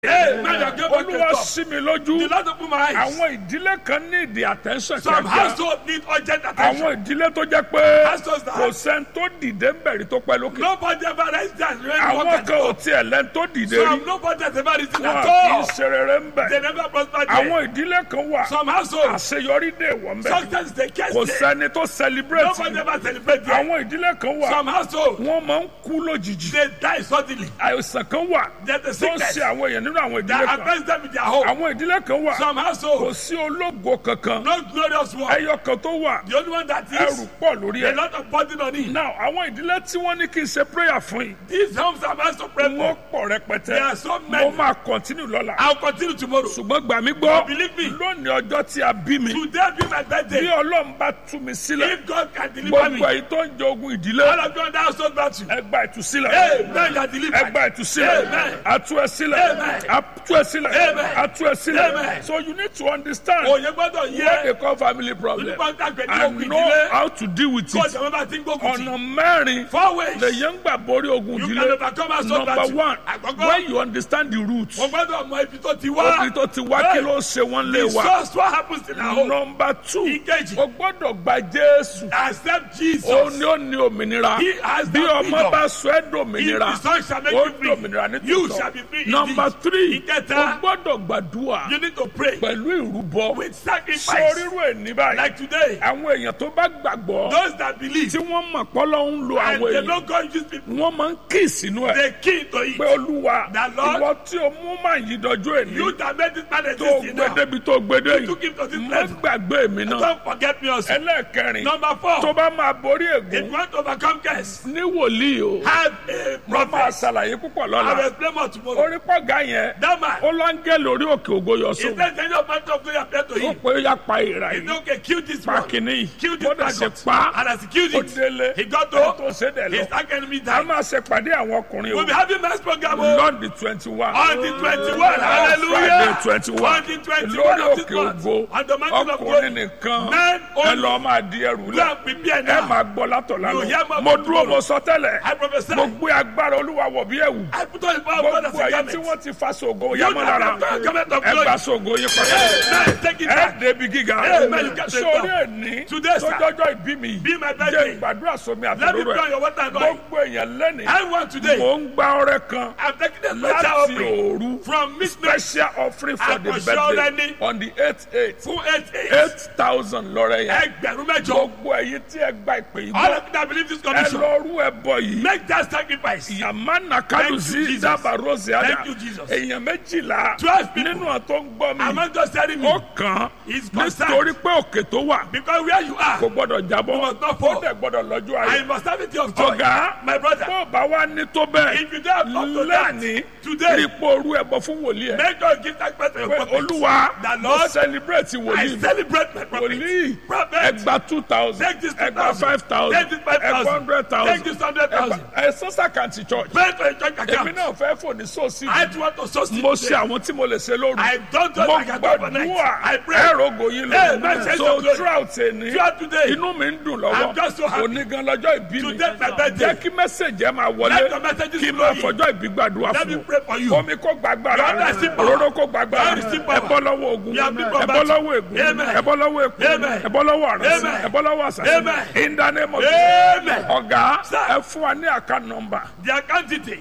Hey, man, you give back olúwa the top. sí mi The lójú Lord open my eyes. àwọn ìdílé kan ní ìdí attention Some kíákíá household need urgent attention. àwọn ìdílé tó jẹ́ pé Households that- kò sẹ́ni tó dìde ń bẹ̀rẹ̀ tó pẹ́ lókè Nobody ever rise down. when walk àwọn at the kan ò top. tiẹ̀ lẹ́ni tó dìde Some rí nobody has ever risen wọn at kì í all. ṣe rere ń They bẹ̀ never prospered there. àwọn ìdílé kan wà Some households, àṣeyọrí dè wọ́n bẹ̀ success is the case kò there. sẹ́ni tó celebrate Nobody ever celebrate there. àwọn ìdílé kan wà Some households, wọ́n máa ń kú lójijì they die suddenly. àìsàn kan wà There's a tó ń sickness ṣe àwọn èèyàn nínú àwọn ìdílé that kan affects them in their home. àwọn ìdílé kan wà Some kò households, sí ológo kankan no glorious one. ẹyọ kan tó wà The only one that ẹrù is pọ̀ lórí a ẹ̀ lot of burden on it. now àwọn ìdílé tí wọ́n ní kí n ṣe prayer fún yìí These homes are meant to pray wọ́n for. pọ̀ rẹpẹtẹ There are so mo many. máa continue lọ́la I'll continue tomorrow. ṣùgbọ́n gbà mí gbọ́ Believe me. lónìí ọjọ́ tí a bí mi Today be my bí birthday. ọlọ́run bá tú mi sílẹ̀ If God can deliver gbogbo me, èyí tó ń jẹ ogun ìdílé all of you on that household battle. ẹ gba ìtúsílẹ̀ Hey, man, you are ẹ delivered. gba ìtúsílẹ̀ Amen. atú ẹ sílẹ̀ Amen. atú ẹ sílẹ̀ Amen. atú ẹ sílẹ̀ Amen. so you need to understand Òye gbọ́dọ̀ what yẹ. they call family problem Nípa ń tàgbẹ̀ ní and ogun know ìdílé. how to deal with Kó it ìjọba bá ti ń gbógun tì. ọ̀nà mẹ́rin Four ways. lèyàn ń gbà borí ogun You can ìdílé overcome household number battle. one Àkọ́kọ́. when you understand the root Mo gbọ́dọ̀ mọ ibi tó ti wá. obìnrin tó ti wá kí ló ń ṣe wọ́n lé The wa source what happens in our home. number two Ìkejì. o gbọ́dọ̀ gba jésù Accept Jesus. ó ní ó ní òmìnira He has bí the ọmọ freedom. bá sọ ẹ́ If dòmìnira the son shall make ó you free, dòmìnira ní you shall be free tòótọ́ number indeed. three Ìkẹta. o gbọ́dọ̀ gbàdúrà You need to pray pẹ̀lú ìrúbọ with sacrifice. sórírò ẹ̀ ní báyìí Like today, àwọn èèyàn tó bá gbàgbọ́ those that believe tí wọ́n mọ̀ pọ́lọ́ ń lo and àwọn they èèyàn don't go use people, wọ́n máa ń kí sínú ẹ̀ they key to it. pé olúwa The Lord- ìwọ tí o mú màá yí dọjọ́ èní You that made this man tó exist gbé now, débi tó gbé dé you took him to yìí this má level. gbàgbé mi náà Don't forget me also. ẹlẹ́ẹ̀kẹrin Number tó four, bá máa borí if ègún you want to overcome curse, ní wòlíì o have a wọ́n máa prophet. ṣàlàyé púpọ̀ I will lọ́la explain more tomorrow. orí pọ̀gá yẹn That man, ó láńgẹ́ lórí òkè ògo yọ if sóun there's any of my talk to you appear to ó him, pé ó yá pa ìrà he yìí said, okay, kill this pa one. kìíní yìí Kill this ó dẹ̀ ṣe maggot. pa And as he killed ó it, délé he got ẹ̀ tó to ṣe dẹ̀ his lọ dark enemy a died. máa ṣe pàdé àwọn ọkùnrin o We'll be having mass program on lọ́ọ̀dì twenty one the 21. friday Hallelujah. twenty one On the 21 lórí of this òkè month. ògo On the mountain of ọkùnrin glory. nìkan Men ẹ only. lọ́ọ́ máa di ẹrù Go lẹ̀ and prepare ẹ now. máa gbọ́ látọ̀ You hear lánàá more mo from dúró tomorrow. mo sọ tẹ́lẹ̀ I prophesy. mo gbé agbára olúwa wọ̀ bí ẹ̀wù I put on the power of God as gbogbo a ẹ̀yin tí garment. wọ́n ti fa sògo You yamọ́ that lára have the garment of ẹ glory. gba sògo yín padà Now take it ẹ back. débi gíga Amen. You get it sórí now. ẹni Today, sir. tọjọjọ ìbí mi Be my jẹ́ birthday. ìgbàdúrà sómi Let me àtàlóró put on ẹ your water and oil. gbogbo èèyàn lẹ́nìí I want today. mò ń gba ọrẹ kan I'm taking a special láti offering òru from midnight special offering for the Àkànṣe birthday ọrẹ ni. on the eight eight fún eight eight. eight thousand lọ́rẹ́ yẹn Ẹgbẹ̀rún mẹ́jọ. gbogbo ẹ̀yin tí ẹ gba ìpè yìí All gbọ́ of you that believe this ẹ commission. lọ rú ẹ bọ yìí Make that sacrifice. yamana Thank you, kalusi Jesus. daba rose ada Thank you, Jesus. èèyàn méjìlá Twelve people. nínú àtọ́ ń gbọ́ mi I'm not just telling ó you. kàn He's concerned. nítorí pé òkè tó wà Because where you are, kò gbọ́dọ̀ jábọ́ You must not ó fall. dẹ̀ gbọ́dọ̀ lọ́jọ́ I ayé must have it of joy. ọ̀gá My brother. bó o bá wá ní tó bẹ́ẹ̀ If you don't have up to that, lẹ́ni today, ipò orú ẹ̀bọ fún wòlíì ẹ̀ make sure you give that person pé your prophet. olúwa The mo Lord, celebrate I wòlíì mi celebrate my prophet. wòlíì Prophet, ẹgbà two thousand take this ẹgbà 2,000. five thousand Take this 5,000. ẹgbà hundred take thousand this 100,000. ẹ sọ́sà kàǹtì church Pray to your church èmi account. náà fẹ́ fò ní sóòsì I just want to sustain mo ṣe àwọn tí mo lè ṣe lóru I don't just mo like I do overnight. gbàdúrà I pray. ẹ̀rọ̀gò yín Hey, my lọ sense so of glory. throughout ẹni Throughout today, inú mi ń dùn I'm just so lọ́wọ́ happy. onígan lọ́jọ́ ìbí mi Today, my birthday. jẹ́ kí mẹ́sẹ̀jì ẹ̀ máa Let wọlé the messages kí n flow máa in. fọjọ́ ìbí gbàdúrà Let me fún pray for you. omi kó gbàgbára God bless you, power. òróró kó gbàgbára God bless you, power. ẹ bọ́ lọ́wọ́ ogun You have been ẹ bọ́ combated. lọ́wọ́ ègún Amen. ẹ bọ́ lọ́wọ́ èkó Amen. ẹ bọ́ lọ́wọ́ àrẹsì Amen. ẹ bọ́ lọ́wọ́ àṣàṣì Amen. in the name of Amen. ọ̀gá Sir. ẹ fún wa ní àká nọmba The account detail.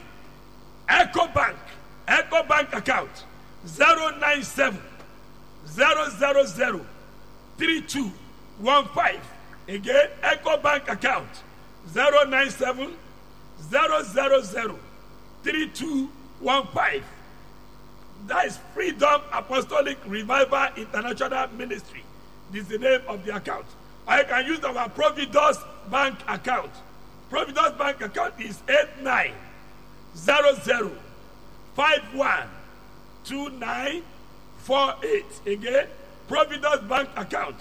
Echo Bank. Echo Bank account. 097 000 3215. Again, Echo Bank account. 097 000 3215. That is Freedom Apostolic Revival International Ministry. This is the name of the account. Or you can use our Providus Bank account. Providus Bank account is 8900512948. Again, Providus Bank account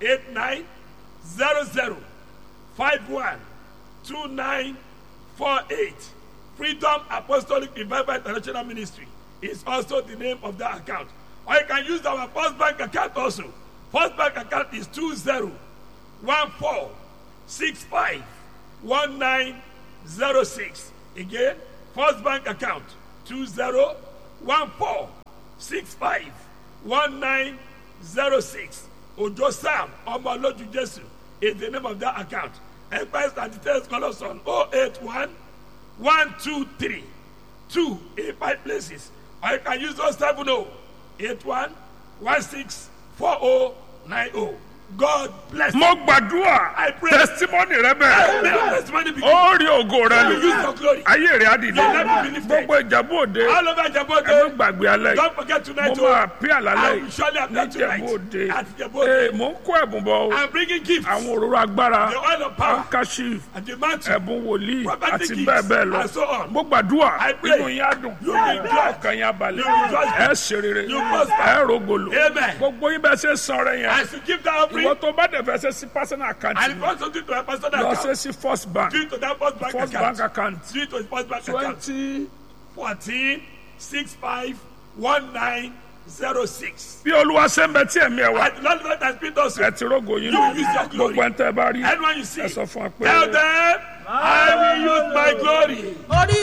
8900512948. Freedom Apostolic Revival International Ministry is also the name of that account. Or you can use our First Bank account also. First Bank account is 2014651906. Again, First Bank account one four six five one nine zero six ojo sam ọmọlójú jésù is the name of that account empire and details call us on oh eight one one two three two in five places or you can use those seven oh eight one one six four oh nine oh god bless mo gbàdúrà I pray. testimony rẹ you bẹ́ẹ̀ may your testimony be ó rí ògo rẹ you use lò your glory ayé rẹ á dìde Your life will be lifted. gbogbo ìjàmbá òde all over ẹ má jabote gbàgbé alẹ́ don't forget tonight mo máa o pí àlálẹ́ I will surely yìí appear ní tonight ìjẹ̀bú òde at ee jabote mo ń kó ẹ̀bùn bọ̀ o i'm bringing gifts àwọn òróró agbára the oil of power handkerchief and the mantle ẹ̀bùn wòlíì Prophetic àti gifts bẹ́ẹ̀ bẹ́ẹ̀ lọ and so on. mo gbàdúrà I pray. inú yín á dùn You will be glad. ọkàn yín á balẹ̀ You will rejoice. ẹ ṣe rere You prosper. ẹ rògbòlò Amen. gbogbo yín bẹ́ẹ̀ ṣe san rẹ yẹn as you give that offering ìwọ tó bá dẹ̀ fẹ́ ṣe sí personal account and if you want something to a personal lọ account ṣe sí first bank do it to that first bank first account bank account do it to the first bank account twenty fourteen six five one nine zero six bí olúwa ṣe ń bẹ tí ẹ̀mí ẹ̀ wá and the lord let us speak also ẹ ti rógo yín You will use your glory. gbogbo ẹ̀ ń tẹ́ ẹ bá rí anyone you see ẹ sọ fún wa pé. tell them i will use my glory. orí